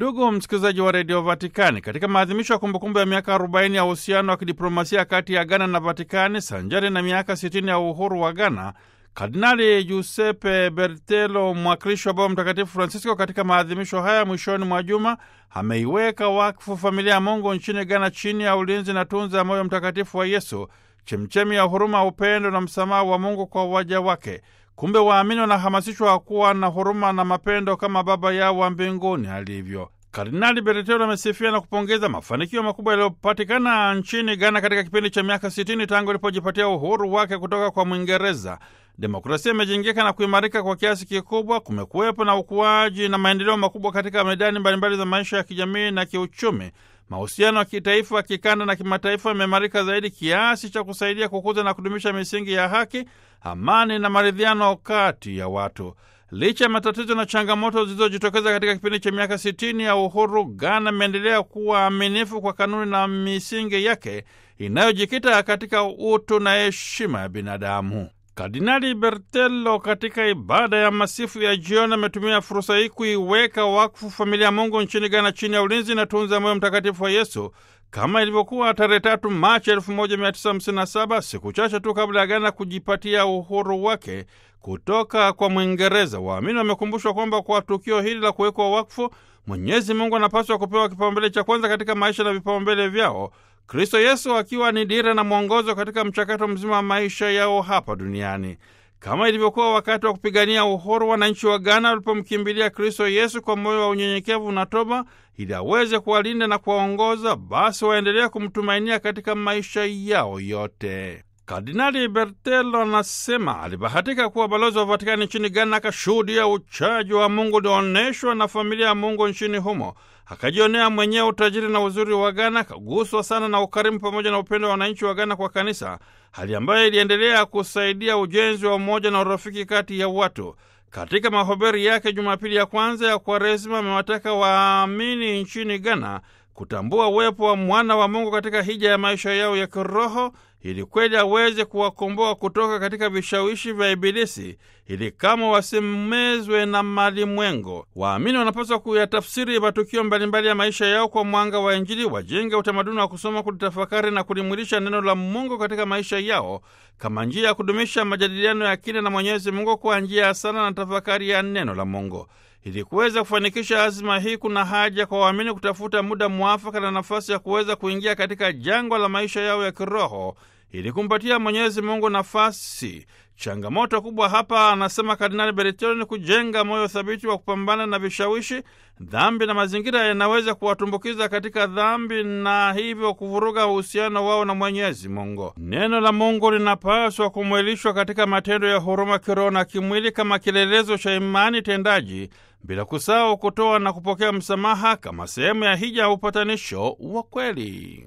Ndugu msikilizaji wa redio Vatikani, katika maadhimisho ya kumbukumbu ya miaka 40 ya uhusiano wa kidiplomasia kati ya Ghana na Vatikani sanjari na miaka 60 ya uhuru wa Ghana, Kardinali Giuseppe Bertelo, mwakilishi wa Baba Mtakatifu Francisco, katika maadhimisho haya mwishoni mwa juma ameiweka wakfu familia ya Mungu nchini Ghana chini ya ulinzi na tunza ya moyo mtakatifu wa Yesu, chemchemi ya huruma, upendo na msamaha wa Mungu kwa waja wake. Kumbe waamini wanahamasishwa kuwa na huruma na mapendo kama Baba yao wa mbinguni alivyo. Kardinali Bertelo amesifia na kupongeza mafanikio makubwa yaliyopatikana nchini Ghana katika kipindi cha miaka 60 tangu ilipojipatia uhuru wake kutoka kwa Mwingereza. Demokrasia imejengeka na kuimarika kwa kiasi kikubwa. Kumekuwepo na ukuaji na maendeleo makubwa katika medani mbalimbali za maisha ya kijamii na kiuchumi. Mahusiano ya kitaifa, kikanda na kimataifa yameimarika zaidi kiasi cha kusaidia kukuza na kudumisha misingi ya haki, amani na maridhiano kati ya watu. Licha ya matatizo na changamoto zilizojitokeza katika kipindi cha miaka sitini ya uhuru, Ghana imeendelea kuwa aminifu kwa kanuni na misingi yake inayojikita katika utu na heshima ya binadamu. Kardinali Bertelo katika ibada ya masifu ya jioni ametumia fursa hii kuiweka wakfu familia ya Mungu nchini Ghana chini ya ulinzi na tunza moyo mtakatifu wa Yesu kama ilivyokuwa tarehe tatu Machi 1957 siku chache tu kabla ya Ghana kujipatia uhuru wake kutoka kwa Mwingereza. Waamini wamekumbushwa kwamba kwa tukio hili la kuwekwa wakfu, Mwenyezi Mungu anapaswa kupewa kipaumbele cha kwanza katika maisha na vipaumbele vyao, Kristo Yesu akiwa ni dira na mwongozo katika mchakato mzima wa maisha yao hapa duniani. Kama ilivyokuwa wakati wa kupigania uhuru, wananchi wa Ghana walipomkimbilia Kristo Yesu kwa moyo wa unyenyekevu na toba, ili aweze kuwalinda na kuwaongoza, basi waendelea kumtumainia katika maisha yao yote. Kardinali Bertelo anasema alibahatika kuwa balozi wa Vatikani nchini Ghana, akashuhudia uchaji wa Mungu ulioonyeshwa na familia ya Mungu nchini humo, akajionea mwenyewe utajiri na uzuri wa Ghana, akaguswa sana na ukarimu pamoja na upendo wa wananchi wa Ghana kwa kanisa, hali ambayo iliendelea kusaidia ujenzi wa umoja na urafiki kati ya watu. Katika mahubiri yake Jumapili ya kwanza ya Kwaresima, amewataka waamini nchini Ghana kutambua uwepo wa mwana wa Mungu katika hija ya maisha yao ya kiroho ili kweli aweze kuwakomboa kutoka katika vishawishi vya Ibilisi ili kama wasimezwe na malimwengo. Waamini wanapaswa kuyatafsiri matukio mbalimbali ya maisha yao kwa mwanga wa Injili, wajenge utamaduni wa kusoma, kulitafakari na kulimwilisha neno la Mungu katika maisha yao kama njia ya kudumisha majadiliano ya kina na Mwenyezi Mungu kwa njia ya sala na tafakari ya neno la Mungu. Ili kuweza kufanikisha azima hii, kuna haja kwa waamini kutafuta muda mwafaka na nafasi ya kuweza kuingia katika jangwa la maisha yao ya kiroho ili kumpatia Mwenyezi Mungu nafasi. Changamoto kubwa hapa, anasema Kardinali Bertelo, ni kujenga moyo thabiti wa kupambana na vishawishi. Dhambi na mazingira yanaweza kuwatumbukiza katika dhambi na hivyo kuvuruga uhusiano wao na Mwenyezi Mungu. Neno la Mungu linapaswa kumwilishwa katika matendo ya huruma kiroho na kimwili kama kielelezo cha imani tendaji, bila kusahau kutoa na kupokea msamaha kama sehemu ya hija ya upatanisho wa kweli.